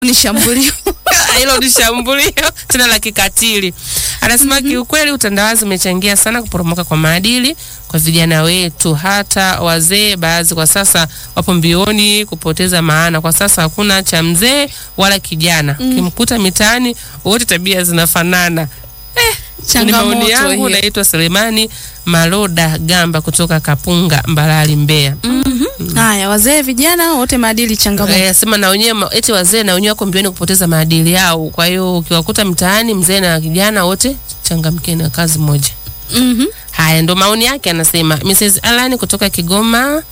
ni shambulio hilo ni shambulio tena la kikatili. Anasema kiukweli, utandawazi umechangia sana kuporomoka kwa maadili kwa vijana wetu, hata wazee baadhi kwa sasa wapo mbioni kupoteza maana. Kwa sasa hakuna cha mzee wala kijana, ukimkuta mitaani wote tabia zinafanana. Ni maoni changamoto yangu. hiyo. Naitwa Selemani Maloda Gamba kutoka Kapunga, Mbalali, Mbeya. Haya, wazee vijana wote maadili changamoto. Eh, sema na wenyewe ma- eti wazee na wenyewe wako mbioni kupoteza maadili yao. Kwa hiyo ukiwakuta mtaani mzee na kijana wote changamkeni na kazi moja. Mhm. Haya ndo maoni yake, anasema Mrs. Alan kutoka Kigoma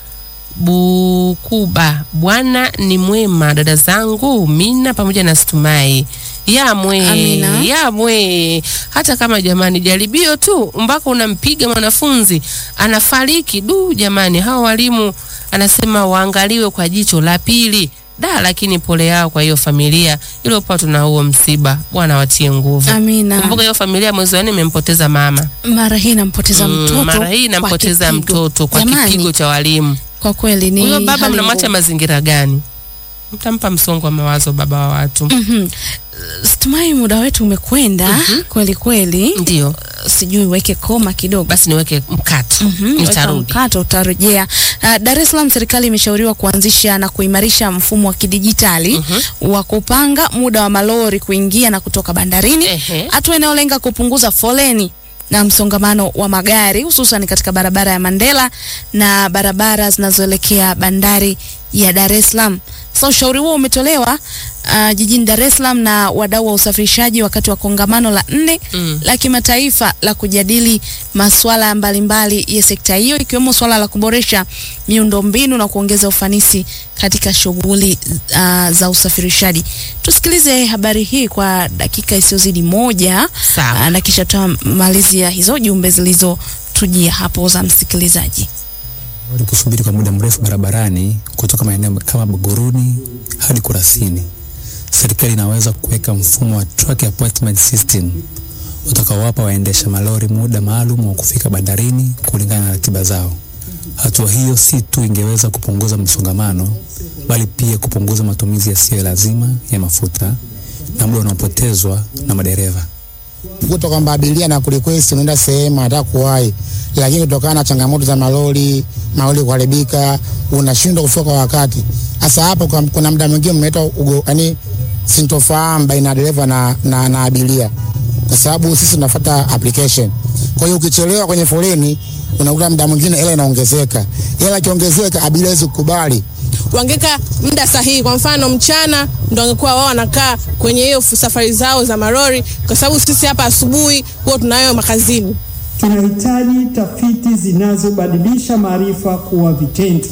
Bukuba. Bwana ni mwema, dada zangu Mina pamoja na Stumai yamwe Amina. yamwe. Hata kama jamani, jaribio tu mpaka unampiga mwanafunzi anafariki. Du jamani, hawa walimu anasema waangaliwe kwa jicho la pili da, lakini pole yao kwa hiyo familia iliyopatwa na huo msiba. Bwana watie nguvu. Amina. Kumbuka hiyo familia mwezi wa nne imempoteza mama. Mara hii nampoteza Mm, mtoto. mara hii kwa nampoteza kipigo. mtoto kwa Jamani, kipigo cha walimu. Kwa kweli ni Huyo baba hali mnamwacha ngumu. mazingira gani? Mtampa msongo wa mawazo baba wa watu. Mhm. Stumai, muda wetu umekwenda kweli kweli. Ndio, Sijui weke koma kidogo. basi niweke mkato, Mhm, weka nitarudi. mkato utarejea. Uh, Dar es Salaam serikali imeshauriwa kuanzisha na kuimarisha mfumo wa kidijitali wa kupanga muda wa malori kuingia na kutoka bandarini, Ehe. hatua inayolenga kupunguza foleni na msongamano wa magari hususan katika barabara ya Mandela na barabara zinazoelekea bandari ya Dar es Salaam. Sasa ushauri huo umetolewa uh, jijini Dar es Salaam na wadau wa usafirishaji wakati wa kongamano la nne Mm. la kimataifa la kujadili masuala mbalimbali ya sekta hiyo ikiwemo swala la kuboresha miundombinu na kuongeza ufanisi katika shughuli uh, za usafirishaji. Tusikilize habari hii kwa dakika isiyozidi moja Sawa. uh, na kisha tutamalizia hizo jumbe zilizotujia hapo za msikilizaji. Wali kusubiri kwa muda mrefu barabarani kutoka maeneo kama Buguruni hadi Kurasini. Serikali inaweza kuweka mfumo wa truck appointment system utakaowapa waendesha malori muda maalum wa kufika bandarini kulingana na ratiba zao. Hatua hiyo si tu ingeweza kupunguza msongamano, bali pia kupunguza matumizi yasiyo ya lazima ya mafuta na muda unaopotezwa na madereva. kuta kwamba abiria na kurequest unaenda sehemu anataka kuwahi, lakini kutokana na changamoto za malori, malori kuharibika, unashindwa kufika kwa wakati. Sasa hapo kwa- kuna muda mwingine mnaita ugo, yani sintofahamu baina ya dereva na, na, na abiria, kwa sababu sisi tunafuata application. Kwa hiyo ukichelewa kwenye foleni unakuta muda mwingine hela inaongezeka, hela ikiongezeka abiria hawezi kukubali wangeka muda sahihi. Kwa mfano mchana ndo wangekuwa wao wanakaa kwenye hiyo safari zao za marori, kwa sababu sisi hapa asubuhi huwa tunayo makazini. Tunahitaji tafiti zinazobadilisha maarifa kuwa vitendo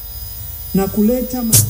na kuleta ma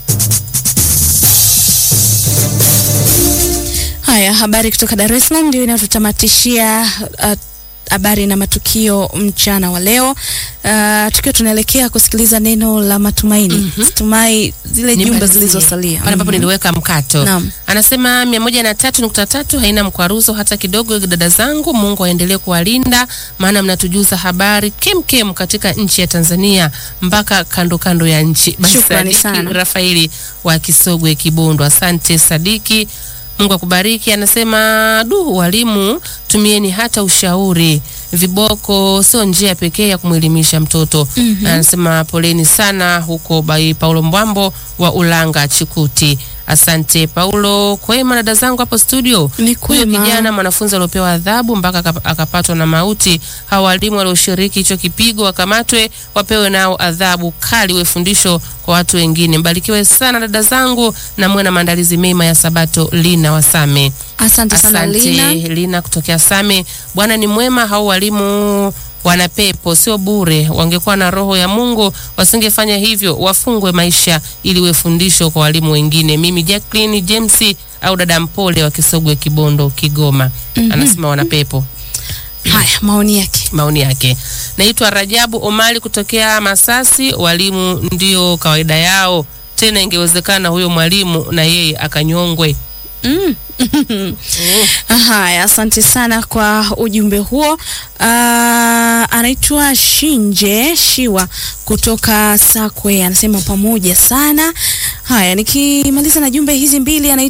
Haya, habari kutoka Dar es Salaam ndio inatutamatishia uh, habari na matukio mchana wa leo. Uh, tukiwa tunaelekea kusikiliza neno la matumaini. Tumai zile jumbe Nimalizie. zilizosalia. pale ambapo Mhm. niliweka mkato Naam. anasema mia moja na tatu nukta tatu haina mkwaruzo hata kidogo. Dada zangu, Mungu aendelee kuwalinda, maana mnatujuza habari kemkem katika nchi ya Tanzania mpaka kando kando ya nchi. Basi Shukrani Sadiki sana. Rafaeli wa Kisogwe Kibondo, asante Sadiki, Mungu akubariki. Anasema du, walimu tumieni hata ushauri, viboko sio njia pekee ya kumwelimisha mtoto. Anasema poleni sana huko bai Paulo Mbwambo wa Ulanga Chikuti. Asante Paulo. Kwema dada zangu hapo studio. Ni Huyo kwema. kijana mwanafunzi aliopewa adhabu mpaka akap- akapatwa na mauti, hawa walimu walioshiriki hicho kipigo wakamatwe, wapewe nao adhabu kali, we fundisho kwa watu wengine. Mbarikiwe sana dada zangu, na muwe na maandalizi mema ya Sabato. Lina Wasame. Asante sana Asante Lina. Lina kutokea Same. Bwana ni mwema, hao walimu wana pepo, sio bure. Wangekuwa na roho ya Mungu wasingefanya hivyo, wafungwe maisha ili we fundisho kwa walimu wengine. Mimi Jacqueline James au dada Mpole wa Kisogwe Kibondo Kigoma, anasema wana pepo Haya, maoni yake. maoni yake. Naitwa Rajabu Omari kutokea Masasi. Walimu ndio kawaida yao, tena ingewezekana huyo mwalimu na yeye akanyongwe. Mm. Haya, asante sana kwa ujumbe huo. Ah, anaitwa Shinje Shiwa kutoka Sakwe, anasema pamoja sana. Haya, nikimaliza na jumbe hizi mbili, anaitwa